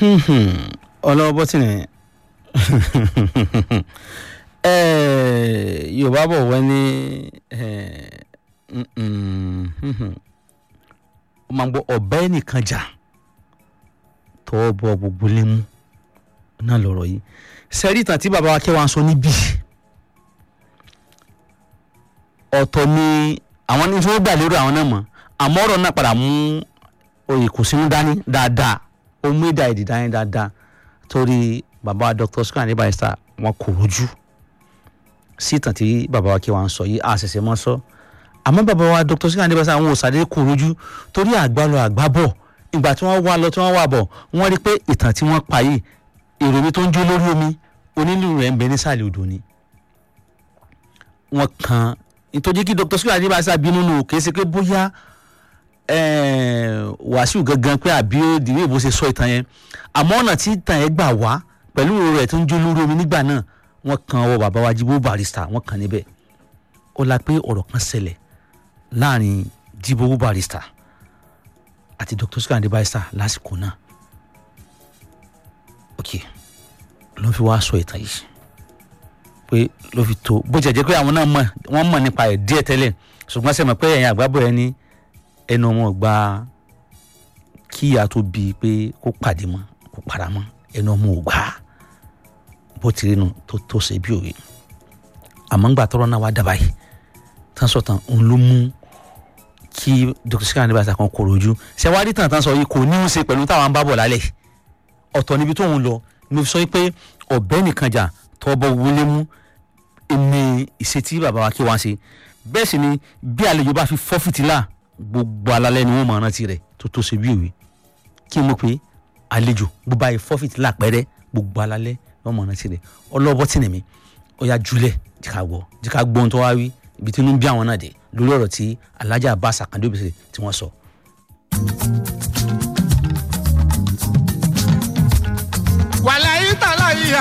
ọlọ́wọ́ bọ́tìnì yorùbá bọ̀ wọ́n ní ó máa ń gbọ́ ọ̀bẹ nìkan jà tọwọ́ bọ gbogbo lé mú náà lọ̀rọ̀ yìí sẹ́rí ìtàn tí bàbá wa kẹwàá ń sọ níbí ọ̀tọ̀ ni àwọn ní tí wọ́n gbà lérò àwọn náà mọ̀ àmọ́ ọ̀rọ̀ náà padà mú oyè kò sínú dání dáadáa ó mú ìdá èdè dání dáadáa torí bàbá wa Dr. Sikiru Ayinde Barrister wọn kò rojú sí ìtàn tí bàbá wa kẹwàá ń sọ yìí àṣẹṣẹ mọ́ sọ àmọ́ bàbá wa Dr. Sikiru Ayinde Barrister àwọn òṣàdé kò rojú torí àgbálọ àgbábọ̀ ìgbà tí wọ́n wá lọ tí wọ́n wà bọ̀ wọ́n rí pé ìtàn tí wọ́n pa yìí èrò mi tó ń jó lórí omi onílù rẹ̀ ń bẹ nísàlẹ̀ odò ni wọ́n kan nítorí kí Dr. Sikiru Ayinde Barrister bínú nù kì í ṣe pé bóyá Wàsíù gangan pé àbí ó dìbò ìbò ṣe sọ ìtàn yẹn àmọ́ ọ̀nà tí ìtàn yẹn gbà wá pẹ̀lú èrò rẹ̀ tó ń jó lórí omi nígbà náà wọ́n kan ọwọ́ bàbá wa Jíbó Barrister wọ́n kan níbẹ̀ ó la pé ọ̀rọ̀ kan ṣẹlẹ̀ láàrin Jíbó Barrister àti Dr. Sikiru Ayinde Barrister lásìkò náà ok ló fi wá sọ ìtàn yìí pé ló fi tó bó jẹ́ jẹ́ pé àwọn náà mọ̀ wọ́n mọ̀ nípa ẹ̀ díẹ̀ tẹ́lẹ̀ ṣùgbọ́n sẹ́mi pé ẹ̀yin àgbábọ̀ ẹ ní ẹnu ọmọ gba kí ìyá tó bíi pé kó pàdé mọ́ kó para mọ́ ẹnu ọmọ ò gbà bó ti rí nu tó tó ṣe bí òwe àmọ́ ńgbà tọrọ náà wá dábàá yìí tán sọ tán òun ló mú kí Dr. Sikiru Ayinde Barrister kan kò rojú ṣé wàá rí tàn tán sọ yìí kò ní í ṣe pẹ̀lú táwọn ń bá bọ̀ lálẹ́ ọ̀tọ̀ níbi tóun lọ mo fi sọ pé ọ̀bẹ nìkan jà tọ́bọ̀ wọlé mú ẹni ìṣètí bàbá wa kí wọ́n ṣe bẹ́ẹ̀ sì ni bí àlejò bá fi fọ́ fìtílà gbogbo alalẹ́ ni wọ́n máa rántí rẹ̀ tó tó ṣe bí òwe kí n mọ̀ pé àlejò bó bá yẹ fọ́ fìtílà pẹ́rẹ́ gbogbo alalẹ́ ni wọ́n máa rántí rẹ̀ ọlọ́bọ̀ tì nìmi ó yá júlẹ̀ jìkà gbọ́ jìkà gbọ́ ohun tó wá wí ibi tí inú ń bí àwọn náà dé lórí ọ̀rọ̀ tí Alhaji Abbas Akande Obesere tí wọ́n sọ.